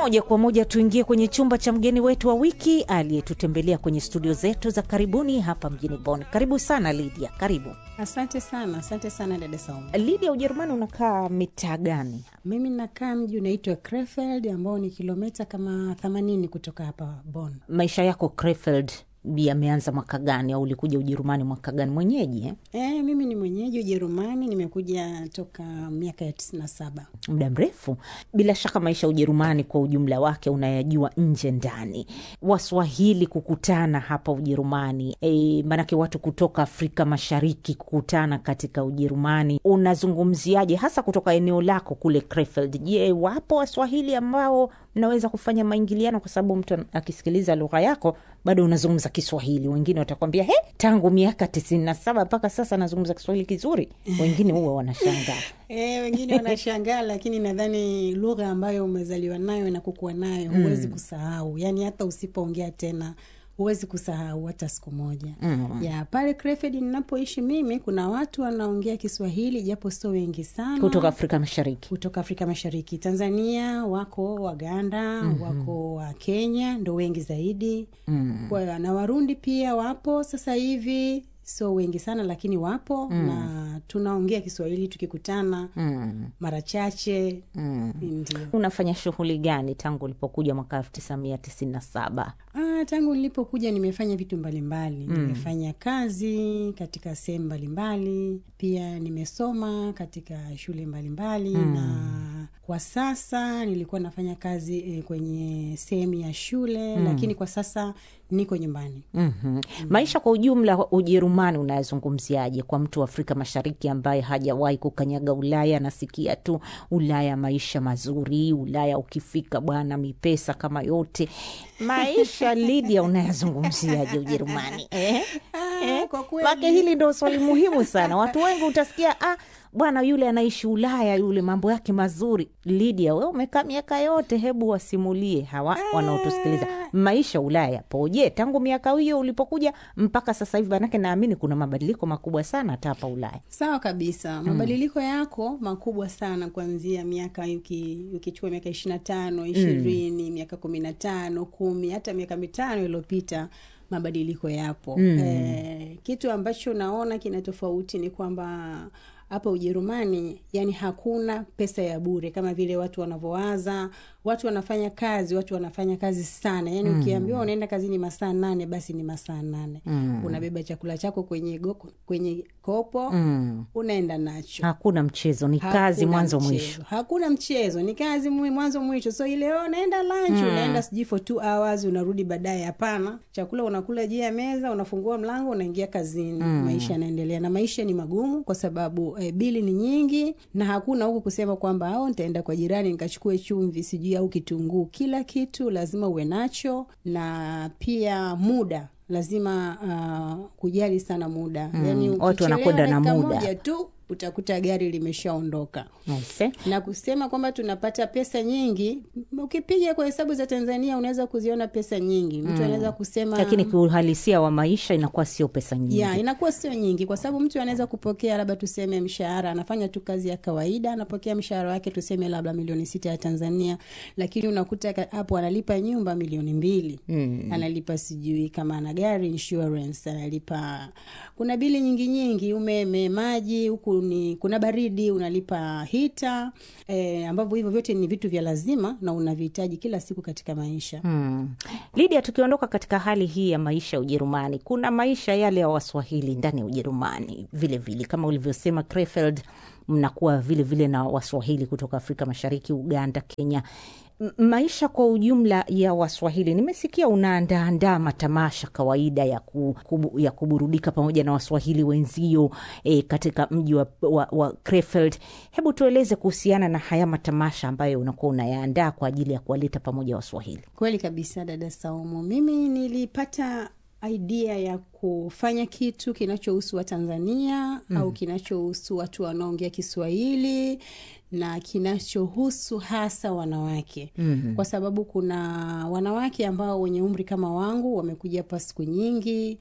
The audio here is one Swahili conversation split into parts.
Moja kwa moja tuingie kwenye chumba cha mgeni wetu wa wiki aliyetutembelea kwenye studio zetu za karibuni hapa mjini Bonn. Karibu sana Lydia, karibu. Asante sana, asante sana dada Saumu. Lydia, Ujerumani unakaa mitaa gani? Mimi nakaa mji unaitwa Krefeld ambao ni kilomita kama themanini kutoka hapa Bonn. Maisha yako Krefeld yameanza mwaka gani, au ulikuja Ujerumani mwaka gani? Mwenyeji eh? E, mimi ni mwenyeji Ujerumani, nimekuja toka miaka ya tisini na saba. muda mrefu. Bila shaka maisha ya Ujerumani kwa ujumla wake unayajua nje ndani. Waswahili kukutana hapa Ujerumani, e, maanake watu kutoka Afrika Mashariki kukutana katika Ujerumani, unazungumziaje hasa kutoka eneo lako kule Krefeld? Je, wapo Waswahili ambao mnaweza kufanya maingiliano? Kwa sababu mtu akisikiliza lugha yako bado unazungumza Kiswahili. Wengine watakwambia he, tangu miaka tisini na saba mpaka sasa nazungumza Kiswahili kizuri. Wengine huwa wanashangaa. E, wengine wanashangaa, lakini nadhani lugha ambayo umezaliwa nayo na kukua nayo huwezi kusahau, yaani hata usipoongea tena huwezi kusahau hata siku moja. Mm. Ya pale Krefeld ninapoishi mimi, kuna watu wanaongea Kiswahili japo sio wengi sana kutoka Afrika Mashariki. kutoka Afrika Mashariki. Tanzania wako, Waganda wako, wa Kenya ndo wengi zaidi kwa, na Warundi pia wapo sasa hivi, sio wengi sana lakini wapo na tunaongea Kiswahili tukikutana Mm. mara chache ndio. Unafanya shughuli gani tangu ulipokuja mwaka elfu tisa mia tisini na saba? Ah, tangu nilipokuja nimefanya vitu mbalimbali nimefanya kazi katika sehemu mbalimbali, pia nimesoma katika shule mbalimbali na kwa sasa nilikuwa nafanya kazi eh, kwenye sehemu ya shule lakini kwa sasa niko nyumbani. Mhm. Maisha kwa ujumla wa Ujerumani unayazungumziaje kwa mtu wa Afrika Mashariki ambaye hajawahi kukanyaga Ulaya? Anasikia tu Ulaya maisha mazuri, Ulaya ukifika bwana mipesa kama yote. Maisha Lydia, unayazungumziaje Ujerumani eh? Eh? kwa kweli- Make hili ndo swali muhimu sana. Watu wengi utasikia ah, bwana yule anaishi Ulaya, yule mambo yake mazuri. Lydia, we umekaa miaka yote, hebu wasimulie hawa wanaotusikiliza maisha Ulaya yapoje tangu miaka hiyo ulipokuja mpaka sasa hivi? Manake naamini kuna mabadiliko makubwa sana hata hapa Ulaya. Sawa kabisa, mabadiliko yako makubwa sana kuanzia miaka uki- ukichukua miaka ishirini na tano ishirini miaka kumi na tano kumi hata miaka mitano iliyopita mabadiliko yapo. Eh, kitu ambacho naona kina tofauti ni kwamba hapa Ujerumani yani hakuna pesa ya bure kama vile watu wanavyowaza. Watu wanafanya kazi, watu wanafanya kazi sana. Yani ukiambiwa unaenda kazini masaa nane, basi ni masaa nane. Unabeba chakula chako kwenye go, kwenye kopo unaenda nacho Hakuna mchezo, ni kazi Hakuna mwanzo mchezo. mwisho. Hakuna mchezo, ni kazi mwi- mwanzo mwisho. So ile oh, unaenda lunch, unaenda sijui for two hours, unarudi baadaye. Hapana, chakula unakula juu ya meza, unafungua mlango, unaingia kazini. Maisha yanaendelea, na maisha ni magumu kwa sababu eh, bili ni nyingi, na hakuna huku kusema kwamba au nitaenda kwa jirani nikachukue chumvi sijui au kitunguu. Kila kitu lazima uwe nacho, na pia muda lazima uh, kujali sana muda yani, Watu ukichelewa wanakwenda na dakika muda. moja tu utakuta gari limeshaondoka Aise. na kusema kwamba tunapata pesa nyingi, ukipiga kwa hesabu za Tanzania unaweza kuziona pesa nyingi. Mtu anaweza kusema Lakini kiuhalisia wa maisha inakuwa sio pesa nyingi. ya inakuwa sio nyingi, kwa sababu mtu anaweza kupokea labda tuseme mshahara, anafanya tu kazi ya kawaida, anapokea mshahara wake tuseme labda milioni sita ya Tanzania, lakini unakuta ka- hapo analipa nyumba milioni mbili analipa sijui kama ana gari insurance, analipa kuna bili nyingi nyingi, umeme, maji, huku ni kuna baridi, unalipa hita eh, ambavyo hivyo vyote ni vitu vya lazima na unavihitaji kila siku katika maisha. Mm. Lydia, tukiondoka katika hali hii ya maisha ya Ujerumani, kuna maisha yale ya Waswahili ndani ya Ujerumani vile vile, kama ulivyosema Krefeld, mnakuwa vile vile na Waswahili kutoka Afrika Mashariki, Uganda, Kenya. M- maisha kwa ujumla ya Waswahili, nimesikia unaandaandaa matamasha kawaida ya, ku, kubu, ya kuburudika pamoja na Waswahili wenzio e, katika mji wa, wa, wa Krefeld. Hebu tueleze kuhusiana na haya matamasha ambayo unakuwa unayaandaa kwa ajili ya kuwaleta pamoja Waswahili. Kweli kabisa, dada Saumu. Mimi nilipata idea ya kufanya kitu kinachohusu Watanzania au kinachohusu watu wanaongea Kiswahili na kinachohusu hasa wanawake kwa sababu kuna wanawake ambao wenye umri kama wangu wamekuja hapa siku nyingi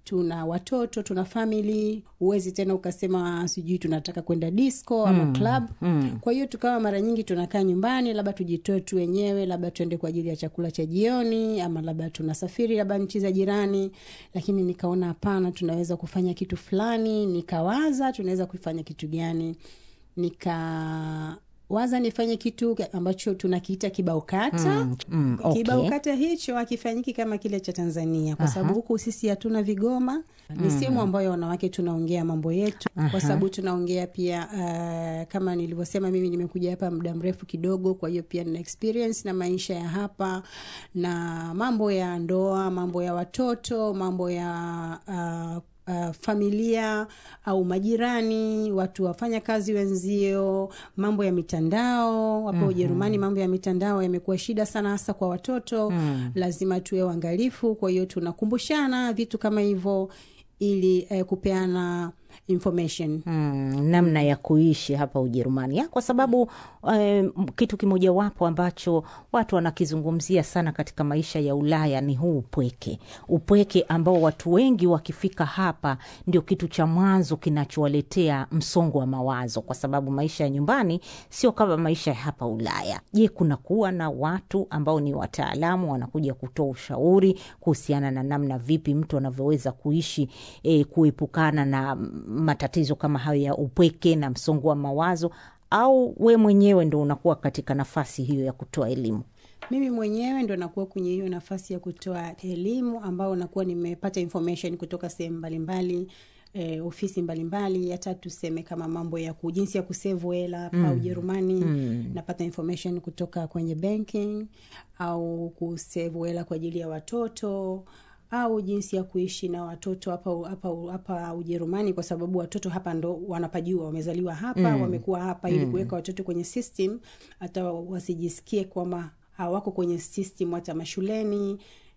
tuna watoto tuna famili huwezi tena ukasema sijui tunataka kwenda disco ama mm. club mm. kwa hiyo tukawa mara nyingi tunakaa nyumbani labda tujitoe tu wenyewe labda tuende kwa ajili ya chakula cha jioni ama labda tunasafiri labda nchi za jirani lakini nikaona hapana tunaweza kufanya kitu fulani nikawaza tunaweza kufanya kitu gani nika waza nifanye kitu ambacho tunakiita kibao kata Mm, mm, okay. kibao kata hicho hakifanyiki kama kile cha tanzania kwa sababu huku sisi hatuna vigoma ni sehemu ambayo wanawake tunaongea mambo yetu kwa sababu tunaongea pia uh, kama nilivyosema mimi nimekuja hapa muda mrefu kidogo kwa hiyo pia nina experience na maisha ya hapa na mambo ya ndoa mambo ya watoto mambo ya uh, Uh, familia au majirani watu wafanya kazi wenzio mambo ya mitandao hapo ujerumani mm-hmm. mambo ya mitandao yamekuwa shida sana hasa kwa watoto mm. lazima tuwe uangalifu kwa hiyo tunakumbushana vitu kama hivyo ili eh, kupeana information mm, namna ya kuishi hapa ujerumani ya, kwa sababu eh, kitu kimojawapo ambacho watu wanakizungumzia sana katika maisha ya ulaya ni huu upweke upweke ambao watu wengi wakifika hapa ndio kitu cha mwanzo kinachowaletea msongo wa mawazo kwa sababu maisha ya nyumbani sio kama maisha ya hapa ulaya je kuna kuwa na watu ambao ni wataalamu wanakuja kutoa ushauri kuhusiana na namna vipi mtu anavyoweza kuishi eh, kuepukana na matatizo kama hayo ya upweke na msongo wa mawazo au we mwenyewe ndo unakuwa katika nafasi hiyo ya kutoa elimu mimi mwenyewe ndo nakuwa kwenye hiyo nafasi ya kutoa elimu ambao nakuwa nimepata information kutoka sehemu mbalimbali eh, ofisi mbalimbali hata tuseme kama mambo ya ku- jinsi ya kusevu hela hapa mm. ujerumani mm. napata information kutoka kwenye banking au kusevu hela kwa ajili ya watoto au jinsi ya kuishi na watoto hapa hapa hapa Ujerumani, kwa sababu watoto hapa ndo wanapajua, wamezaliwa hapa mm. wamekuwa hapa, ili kuweka watoto kwenye system, hata wasijisikie kwamba hawako kwenye system hata mashuleni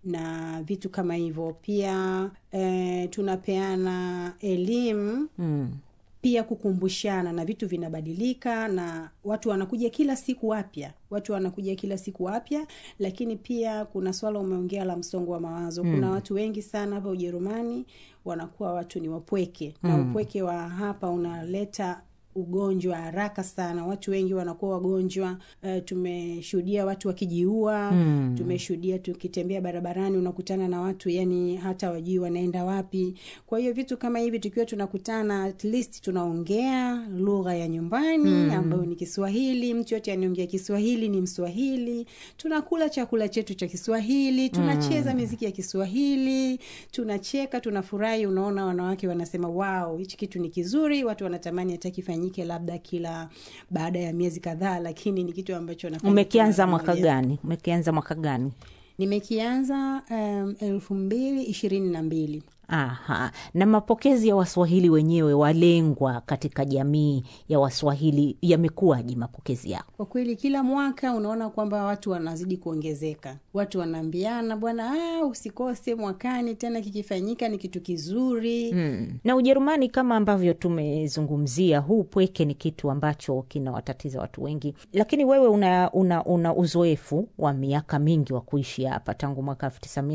na vitu kama hivyo. Pia eh, tunapeana elimu mm. pia kukumbushana na vitu vinabadilika na watu wanakuja kila siku wapya watu wanakuja kila siku wapya lakini pia kuna swala umeongea la msongo wa mawazo mm. kuna watu wengi sana hapa ujerumani wanakuwa watu ni wapweke mm. na upweke wa hapa unaleta ugonjwa haraka sana watu wengi wanakuwa wagonjwa uh, tumeshuhudia watu wakijiua mm. tumeshuhudia tukitembea barabarani unakutana na watu yani hata wajui wanaenda wapi kwa hiyo vitu kama hivi tukiwa tunakutana at least tunaongea lugha ya nyumbani mm. ambayo ni kiswahili mtu yote anaongea kiswahili ni mswahili tunakula chakula chetu cha kiswahili tunacheza mm. miziki ya kiswahili tunacheka tunafurahi unaona wanawake wanasema wao hichi kitu ni kizuri watu wanatamani hata kifanyike labda kila baada ya miezi kadhaa lakini ni kitu ambacho nafanya umekianza kila mwaka moja. gani umekianza mwaka gani nimekianza um, elfu mbili ishirini na mbili Aha. Na mapokezi ya Waswahili wenyewe walengwa katika jamii ya Waswahili yamekuwaje mapokezi yao? kwa kweli kila mwaka unaona kwamba watu wanazidi kuongezeka watu wanaambiana bwana ah, usikose mwakani tena kikifanyika ni kitu kizuri Hmm. Na Ujerumani kama ambavyo tumezungumzia, huu pweke ni kitu ambacho kinawatatiza watu wengi, lakini wewe una, una, una uzoefu wa miaka mingi wa kuishi hapa tangu mwaka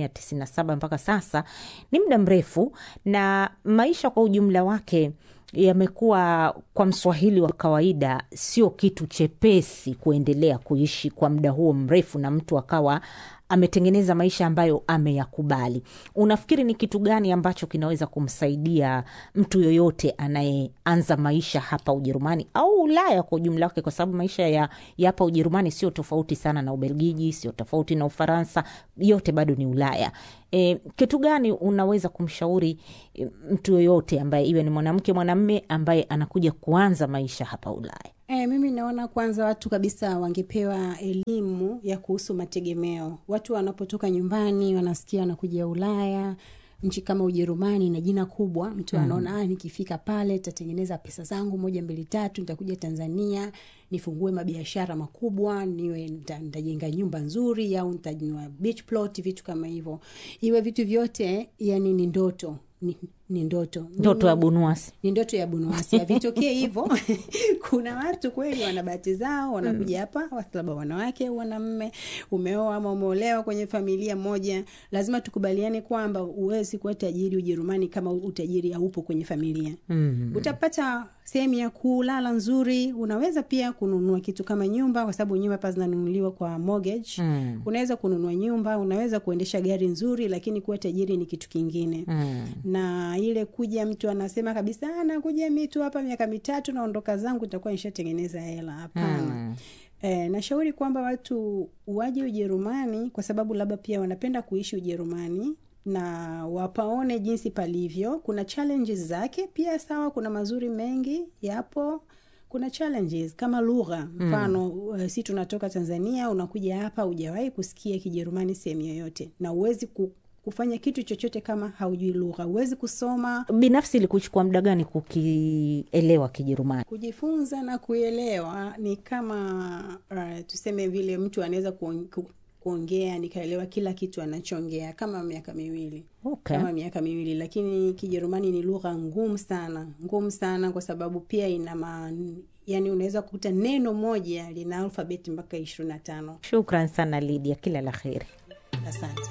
1997 mpaka sasa, ni muda mrefu, na maisha kwa ujumla wake yamekuwa kwa mswahili wa kawaida sio kitu chepesi kuendelea kuishi kwa muda huo mrefu na mtu akawa ametengeneza maisha ambayo ameyakubali unafikiri ni kitu gani ambacho kinaweza kumsaidia mtu yoyote anayeanza maisha hapa ujerumani au ulaya kwa ujumla wake kwa sababu maisha ya, ya hapa ujerumani sio tofauti sana na ubelgiji sio tofauti na ufaransa yote bado ni ulaya e, kitu gani unaweza kumshauri e, mtu yoyote ambaye iwe ni mwanamke mwanamme ambaye anakuja kuanza maisha hapa ulaya E, mimi naona kwanza watu kabisa wangepewa elimu ya kuhusu mategemeo. Watu wanapotoka nyumbani wanasikia wanakuja Ulaya, nchi kama Ujerumani na jina kubwa, mtu mm. anaona ah, nikifika pale nitatengeneza pesa zangu moja mbili tatu, nitakuja Tanzania nifungue mabiashara makubwa, niwe nita- nitajenga nyumba nzuri au nitanunua beach plot, vitu kama hivyo. Iwe vitu vyote yani ni ndoto ni, ni ndoto ndoto ya bunuasi ni ndoto ya bunuasi havitokee hivyo kuna watu kweli wana bahati zao wanakuja hapa mm. labda wanawake au wanamme umeoa ama umeolewa kwenye familia moja lazima tukubaliane kwamba huwezi kuwa tajiri ujerumani kama utajiri haupo kwenye familia mm. utapata sehemu ya kulala nzuri unaweza pia kununua kitu kama nyumba kwa sababu nyumba pa zinanunuliwa kwa mortgage mm. unaweza kununua nyumba unaweza kuendesha gari nzuri lakini kuwa tajiri ni kitu kingine mm. na ile kuja mtu anasema kabisa nakuja mitu hapa miaka mitatu naondoka zangu nitakuwa nishatengeneza hela hapana mm. E, nashauri kwamba watu waje ujerumani kwa sababu labda pia wanapenda kuishi ujerumani na wapaone jinsi palivyo kuna challenges zake pia sawa kuna mazuri mengi yapo kuna challenges kama lugha mfano mm. si tunatoka tanzania unakuja hapa hujawahi kusikia kijerumani sehemu yoyote na uwezi ku, kufanya kitu chochote kama haujui lugha huwezi kusoma binafsi ilikuchukua muda gani kukielewa kijerumani kujifunza na kuelewa ni kama uh, tuseme vile mtu anaweza kuongea nikaelewa kila kitu anachoongea kama miaka miwili okay. kama miaka miwili lakini kijerumani ni lugha ngumu sana ngumu sana kwa sababu pia ina ma, yani unaweza kukuta neno moja lina alfabeti mpaka ishirini na tano shukran sana lidia kila la kheri asante